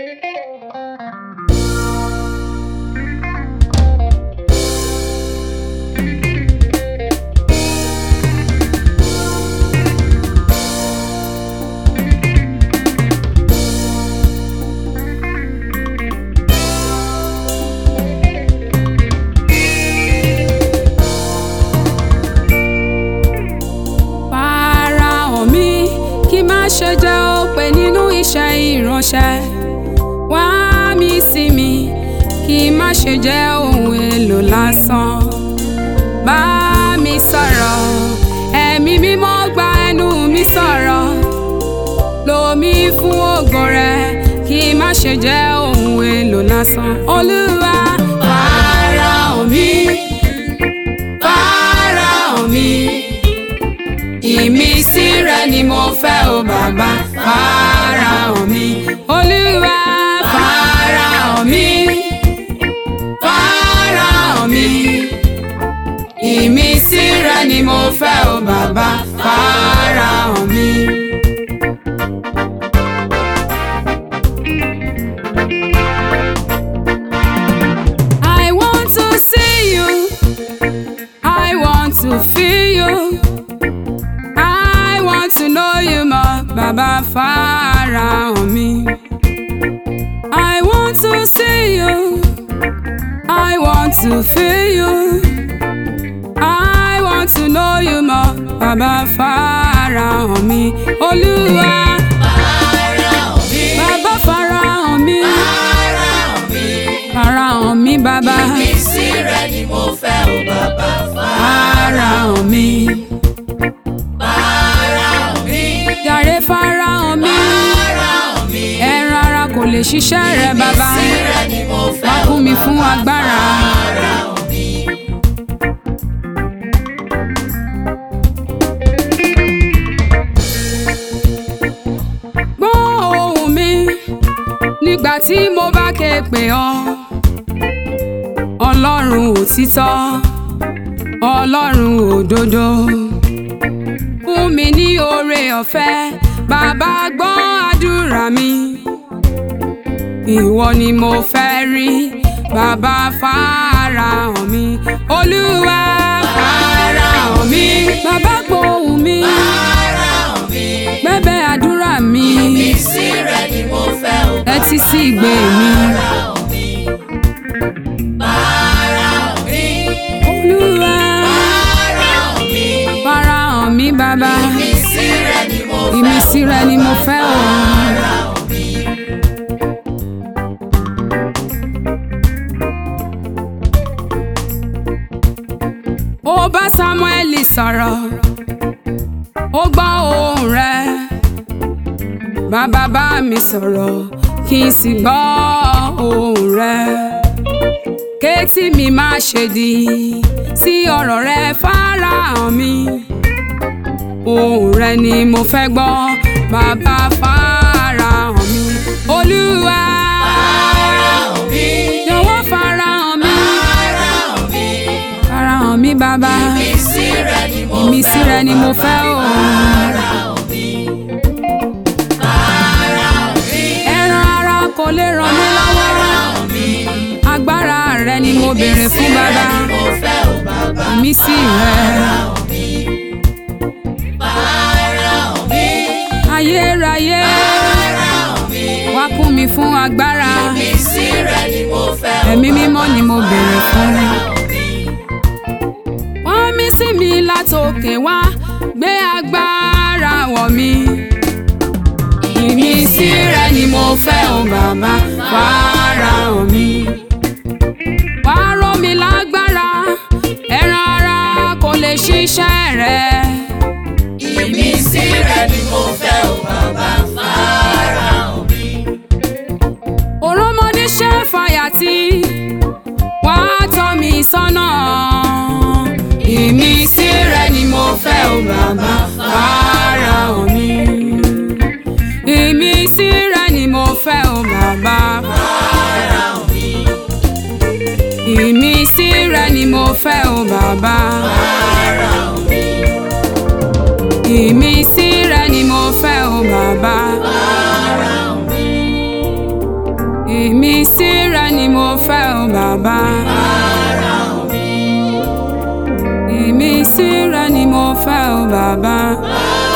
Farahàn mi kí má ṣe jẹ́ òpè nínú iṣẹ́ ìránṣẹ́. Wá mi sí mi kí má ṣe jẹ́ ohun èlò lásán. Bá mi sọ̀rọ̀, ẹ̀mí mímọ́ gba ẹnu mi sọ̀rọ̀. Lò mí fún ògo rẹ kí má ṣe jẹ́ ohun èlò lásán. Olúwa farahàn mi, farahàn mi ìmísí rẹ ni mo fẹ́ o bàbá farahàn mi olúwa farahàn mi farahàn mi ìmísí rẹ ni mo fẹ́ o bàbá farahàn mi. I want to see you. I want to feel you. I want to know you more, Baba farahàn mi. I want to see you. I want to feel you. I want to know you more, Baba farahàn mi. Olúwa. Baba farahàn mi. Farahàn mi, Baba. Ìmísí rẹ ni mo fẹ́ o bàbá Farahàn mi. farahàn mi. Jàre farahàn mi. Farahàn mi. Ẹran ara kò lè ṣiṣẹ́ rẹ̀, Baba. Ìmísí rẹ ni mo Wá fẹ́ o kún mi fún agbára. farahàn mi. Gbọ́ ohùn mi nígbà tí mo bá ké pè ọ́. Ọlọ́run òtítọ́, Ọlọ́run òdodo. Fún mi ní oore ọ̀fẹ́, bàbá gbọ́ àdúrà mi. Ìwọ ni mo fẹ́ rí, bàbá farahàn mi. Olúwa farahàn mi. Bàbá gbọ́ ohùn mi, Farahàn mi. gbẹ́bẹ́ àdúrà mi. Ìmísí rẹ ni mo fẹ́ o ẹ ti sí ìgbé mi. farahàn mi. Farahàn mi. Olúwa Farahàn mi. farahàn mi bàbá. Ìmísí rẹ ni mo fẹ́ o Ìmísí rẹ ni mo fẹ́ o. farahàn mi. Ó bá Sámúẹ́lì sọ̀rọ̀, ó gbọ́ ohùn rẹ̀. Bàbá bá mi sọ̀rọ̀, kí n sì gbọ́ ohùn rẹ̀. Kétí mi má ṣe di sí ọ̀rọ̀ rẹ farahàn mi. Ohùn rẹ ni mo fẹ́ gbọ́, bàbá farahàn mi. Olúwa Farahàn mi. jọ̀wọ́ farahàn mi. Farahàn mi. Farahàn mi bàbá. Ìmísí rẹ ni mo fẹ́ Ìmísí rẹ ni mo fẹ́ o. Farahàn mi. Farahàn mi. Ẹran ara kò lè ràn mí lọ́wọ́. Farahàn mi. Agbára rẹ ni mo béèrè fún bàbá. Mo fẹ́ o bàbá. Ìmísí rẹ. Farahàn mi. Farahàn mi. Ayérayé Farahàn mi. wá kún mi fún agbára. Ìmísí rẹ ni mo fẹ́ o Ẹ̀mí mímọ́ ni mo béèrè fún. Farahàn mi. Wọ́n mí sí mi látòkè wá gbé agbára wọ̀ mí. Ìmísí rẹ ni mo fẹ́ o bàbá farahàn mi. Wá rọ̀ mí lágbára, ẹran ara kò lè ṣiṣẹ́ rẹ̀. Ìmísí rẹ ni mo fẹ́ o bàbá. Farahàn mi. Òròmọdé ṣe fàyàtì, wá tọ́ mi sọ́nà. Ìmísí rẹ ni mo fẹ́ o bàbá farahàn mi. Ìmísí rẹ ni mo fẹ́ o bàbá. Farahàn mi. Ìmísí rẹ ni mo fẹ́ o bàbá. Farahàn mi. Ìmísí rẹ ni mo fẹ́ o bàbá. Farahàn mi. ìmísí rẹ ni mo fẹ́ o bàbá. Fáráhàn mi. ìmísí rẹ ni mo fẹ́ o bàbá. Fáráhàn